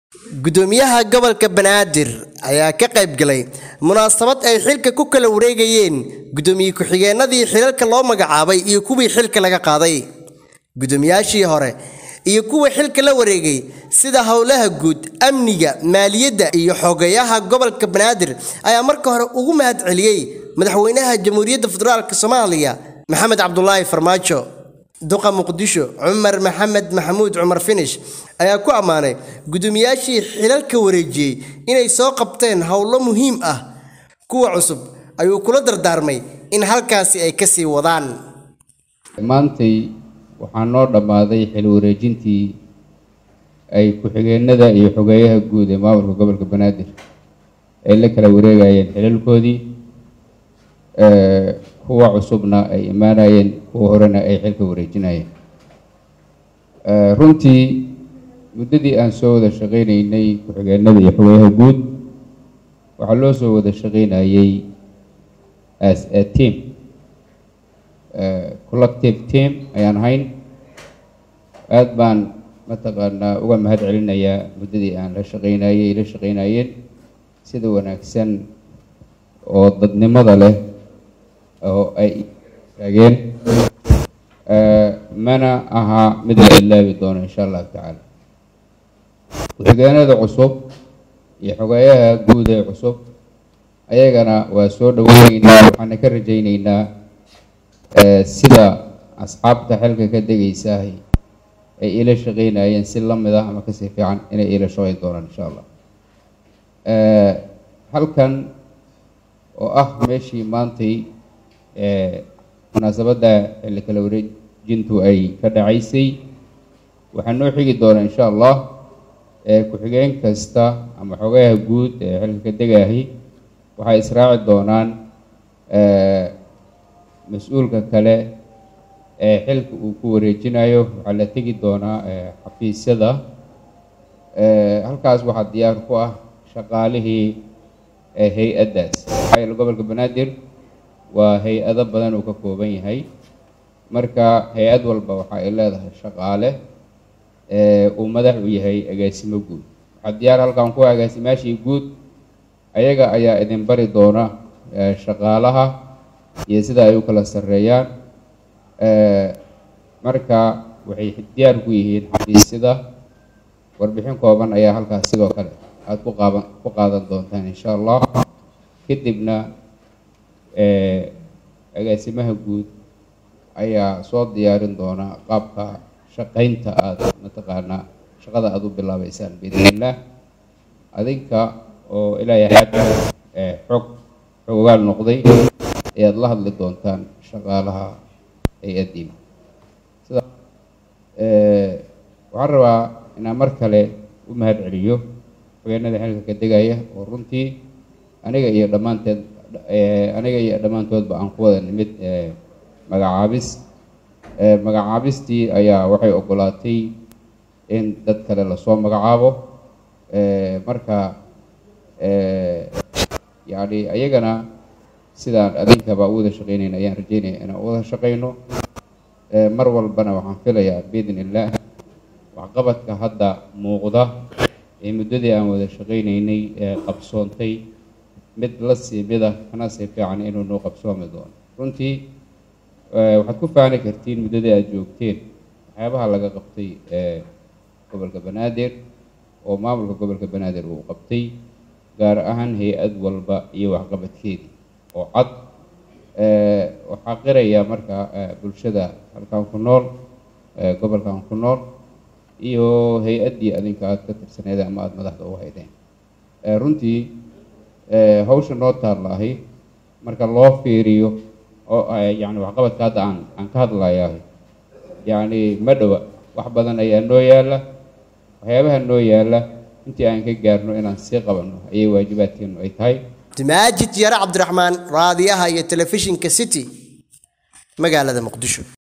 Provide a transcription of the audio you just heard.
gudoomiyaha gobolka banaadir ayaa ka qayb galay munaasabad ay xilka ku kala wareegayeen gudoomiye ku-xigeenadii xilalka loo magacaabay iyo kuwii xilka laga qaaday gudoomiyaashii hore iyo kuwa xilka la wareegay sida howlaha guud amniga maaliyadda iyo xogeyaha gobolka banaadir ayaa marka hore ugu mahad celiyey madaxweynaha jamhuuriyadda federaalk soomaaliya maxamed cabdulaahi farmaajo duqa muqdisho cumar maxamed maxamuud cumar finish ayaa ku ammaanay gudoomiyaashii xilalka wareejiyey inay soo qabteen howlo muhiim ah kuwa cusub ayuu kula dardaarmay in halkaasi ay kasii wadaan maantay waxaa noo dhammaaday xil wareejintii ay ku-xigeenada iyo xogeeyaha guud ee maamulka gobolka banaadir ay la kala wareegayeen xilalkoodii kuwa cusubna ay imaanayeen kuwa horena ay xilka wareejinayeen runtii muddadii aan soo wada shaqaynaynay ku-xigeenada iyo xogeeyaha guud waxaa loo soo wada shaqaynayay as a team collective team ayaan ahayn aada baan mataqaanaa uga mahad celinayaa muddadii aan la shaqaynayay la shaqaynayeen sida wanaagsan oo dadnimada leh oo ay taageen mana aha mid la ilaabi doono insha allahu tacaala ku-xigeenada cusub iyo xogeeyaha guud ee cusub ayagana waa soo dhaweyneynaa waxaana ka rajayneynaa sida asxaabta xilka ka degaysaah ay ila shaqeynayeen si lamid ah ama kasii fiican inay ila shaqeyn doonaan insha allah halkan oo ah meeshii maantay munaasabadda xilli kala wareejintu ay ka dhacaysay waxaa noo xigi doona insha allah ku-xigeen kasta ama xogayaha guud ee xilka ka degaahi waxay israaci doonaan mas-uulka kale ee xilka uu ku wareejinayo waxaa la tegi doonaa xafiisyada halkaas waxaa diyaar ku ah shaqaalihii hay-addaas maxaa gobolka banaadir waa hay-ado badan uu ka kooban yahay marka hay-ad walba waxa ay leedahay shaqaale uu madax u yahay agaasimo guud waxaa diyaar halkan ku agaasimaashii guud ayaga ayaa idin bari doona shaqaalaha iyo sida ay u kala sarreeyaan marka waxay diyaar ku yihiin xafiisyada warbixin kooban ayaa halkaas sidoo kale aada ku qaaban ku qaadan doontaan insha allah kadibna agaasimaha guud ayaa soo diyaarin doona qaabka shaqaynta aada mataqaanaa shaqada aada u bilaabeysaan biidn illah adinka oo ilaahay xagga xog xogaal noqday ayaad la hadli doontaan shaqaalaha hay-addiina sida waxaan rabaa inaan mar kale u mahad celiyo xogeenada xilka ka degaya oo runtii aniga iyo dhammaanteed aniga iyo dhammaantoodba aan ku wada nimid magacaabis magacaabistii ayaa waxay ogolaatay in dad kale lasoo magacaabo marka yacni ayagana sidaan adinkaba u wada shaqeynayna ayaan rajeynaya inaan u wada shaqeyno mar walbana waxaan filayaa biidn illaah waxqabadka hadda muuqda ee muddadii aan wada shaqeyneynay ee qabsoontay mid la sii mida kana sii fiican inuu noo qabsoomi doono runtii waxaad ku faani kartiin muddadii aada joogteen waxyaabaha laga qabtay gobolka banaadir oo maamulka gobolka banaadir uu qabtay gaar ahaan hay-ad walba iyo waxqabadkeedii oo cad waxaa qiraya marka bulshada halkan ku nool gobolkan ku nool iyo hay-addii adinka aada ka tirsaneeda ama aada madaxda u haydeen runtii hawsha noo taallaahi marka loo fiiriyo oo yacni waxqabadka hadda aan aan ka hadlayaa yacni ma dhowa wax badan ayaa noo yaalla waxyaabaha noo yaalla intii aan ka gaarno inaan sii qabanno ayay waajibaadkeenu ay tahay maajid yare cabdiraxmaan raadiyaha iyo telefishinka city magaalada muqdisho